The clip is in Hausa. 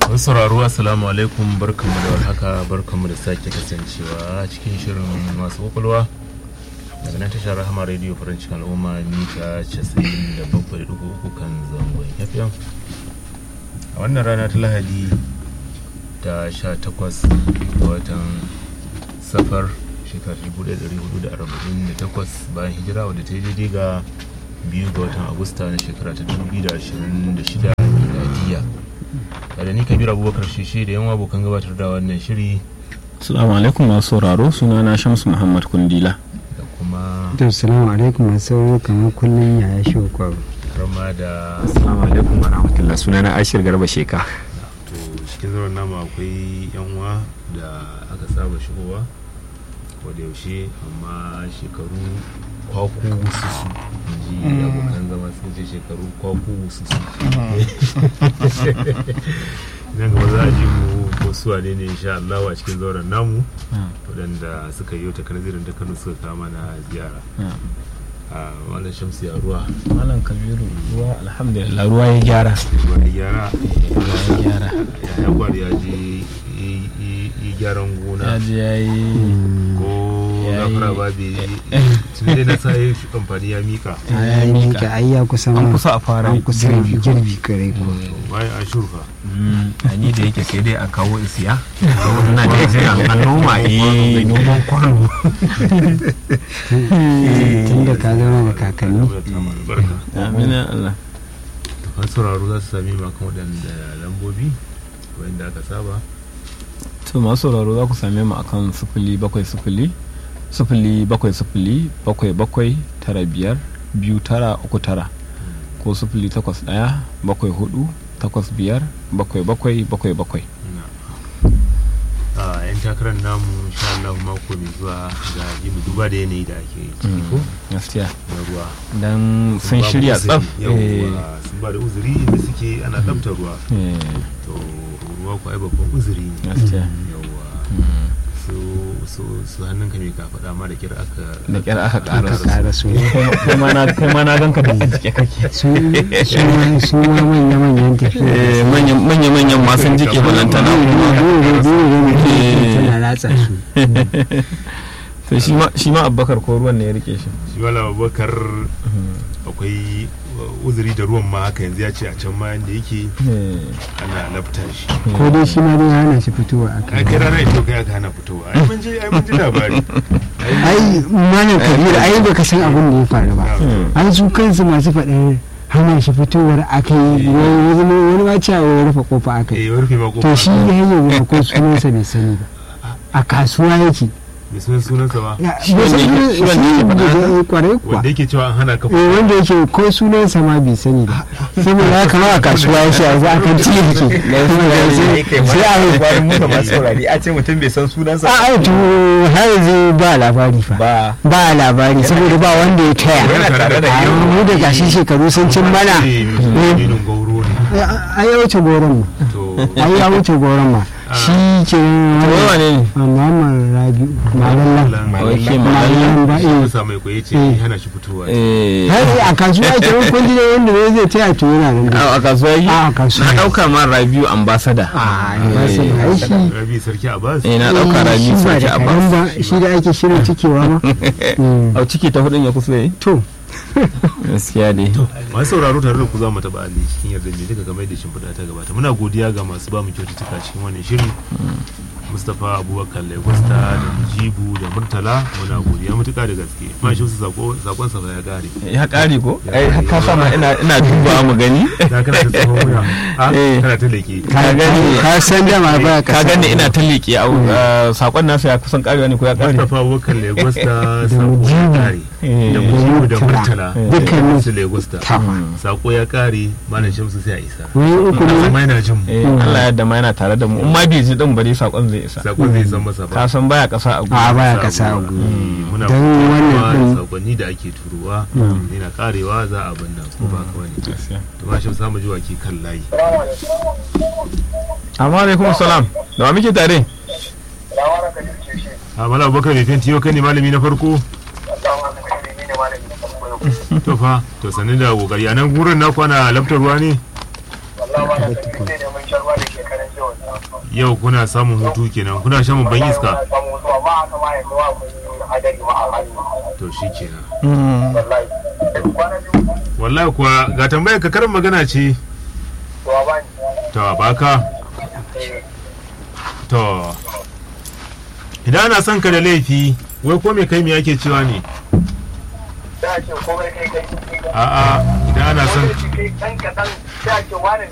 Wasu sauraro assalamu alaikum barkanmu da warhaka barkanmu da sake kasancewa cikin shirin masu kwakwalwa daga nan tashar rahama radio farin cikin al'umma mita 97.3 kan zangon fm a wannan rana ta lahadi ta 18 ga watan safar shekarar 1448 bayan hijira wadda ta yi daidai ga biyu ga watan agusta na shekara ta 2026 miladiya da ni kabir abubakar shishe da yan abokan gabatar da wannan shiri Assalamu alaikum masu sauraro sunana Shamsu Muhammad Kundila. da kuma to salamu alaikum masu sauraro kamar kullum yaya shi kwaro rama da Assalamu alaikum wa rahmatullah sunana Ashir Garba Sheka. to cikin zauren namu akwai yan uwa da aka saba shigowa wadda yaushe amma shekaru kwaku wususu in ji abokan zama sun ce shekaru kwaku wususu nan gaba za a ji mu wasu wane ne insha Allah a cikin zauren namu waɗanda suka yi ta kanzirin ta kano suka kama na ziyara a wannan shamsu ya ruwa Malam Kabiru ruwa alhamdulillah ruwa ya gyara. ruwa ya gyara Ruwa ya gyara. ya kwari ya je yi- yi yi gyaran gona Ya je ya yi ko Ya yi- gafara ba bai tun dai na sa yi amfani ya mika ya ya miƙa mika. ai ya kusa An ma- kusa a fara an kusa girbi ko? girbi kare ko bayan an shurfa Mm, a ni da yake sai dai a kawo isiya. Ina da yake an noma eh noman kwano. tun da ka zama da kakanni barka Amin ya Allah. kan sauraro za su sami makon waɗanda lambobi wanda aka saba To masu sauraro za ku same mu akan sifili bakwai sifili sifili bakwai sifili bakwai bakwai tara biyar biyu tara uku tara ko sifili takwas ɗaya bakwai hudu takwas biyar bakwai bakwai bakwai bakwai. a yan takarar namu insha Allah mako mai zuwa ga ji mu duba da yanayi da ake ciki ko Gaskiya. na ruwa Dan sun ba mu shirya uzuri. tsaf. Yawwa, Eh, sun ba da uzuri inda suke ana ɗabta ruwa eh, to ruwa ko ai babban uzuri ne Gaskiya. yawwa Mm. su su su hannunka mai ka faɗa ma da kira aka da kyar aka ka ƙara su ƙara su kai ma na kai ma na ganka da jike kake su su ma su ma manya manyan tafiya manya manyan ma sun jike balantana kuma dole dole mutum Eh. tana latsa su to shi ma shi ma Abubakar ko ruwan ne ya rike shi shi wala abubakar akwai uh, uzuri da ruwan ma haka yanzu ya ce a can ma yanda yake Eh, ana lafta shi ko dai shi ma dai hana shi fitowa a a kai kai rana ito kai aka hana fitowa ai mun ji ai mun ji labari ai malam kabir ai baka san abin da ya faru ba an su kansu masu faɗar hana shi fitowar aka yi wani wani ma cewa ya rufe kofa aka yi eh rufe ma to kofa shi ya hanyar ko sunansa bai sani ba a kasuwa yake bai san sunansa ba Ya, Shi bai san wanda yake- shi wanda yake sunan- faɗa shi da- kwarai kuwa wanda yake cewa an hana ka eh wanda yake ko sunansa ma bai sani ba saboda haka ma a kasuwa yake a za a kan ci yake sai a yi kwarin mu da masu saurari a ce mutum bai san sunansa a ai to har yanzu ba labari fa ba. ba labari saboda ba wanda ya taya Yana tare da a yau. mu da gashi shekaru sun cin mana Eh, mutum gauro ne a ya wuce goron ma to a ya wuce goron ma shi ke wai wane ne Muhammad Rabi Malallan Wake Malallan ba shi eh masa mai kwaye ce Eh. hana shi fitowa eh har a kasuwa ke wani kwanji da wanda ne zai taya to yana nan da a a kasuwa yi a kasuwa na dauka ma Rabiu ambassador a ba sai ai shi rabi sarki abbas eh na dauka Rabiu shi ba sarki da karan Abbas ba shi da ake shirin cikewa ma Mm. au ciki ta hudun ya kusa yi to gaskiya dai masu sauraro tare da ku za mu taɓa ali cikin yarda ne duka game da shimfiɗa ta gabata muna godiya ga masu ba mu kyaututtuka cikin wannan shiri mustapha abubakar lagosta da mujibu da murtala muna godiya mutuka da gaske ma shi su sakon sa ya gare ya kare ko ai har ka sama ina ina duba mu gani da kana ta tsohon wuya a Eh. kana ta leke ka gani. ka san da ma ba ka gani ina ta leƙe a sakon nasa ya kusan karewa ne ko ya kare mustapha abubakar lagosta sako ya Mujibu. kare Eh. da mujibu da murtala Dukkanin su lagosta sako ya kare malam shamsu sai a isa wani uku ne amma yana jin mu eh Allah ya yarda ma yana tare da mu in ma bai ji din bari sakon zai isa sakon zai san masa ka ba san baya kasa a a gudu baya kasa a gwiwa Eh, muna Don kuma wannan din- sakonni da ake turuwa yana karewa za a banna ko ba ka wani to ma shi samu jiwa ke kan layi amma alaikum salam da wa muke tare a mala abubakar mai fenti yau kai ne malami na farko to fa to sanin da kokari a nan gurin na kwana laftar ruwa ne ba tukun yau kuna samun hutu kenan kuna shan babban iska to shi kenan wallahi kuwa ga tambayar ka karin magana ce to baka to idan ana son ka da laifi wai ko me kai me yake cewa ne a'a idan ana son Wani da kai ɗan kaɗan sai a ce wane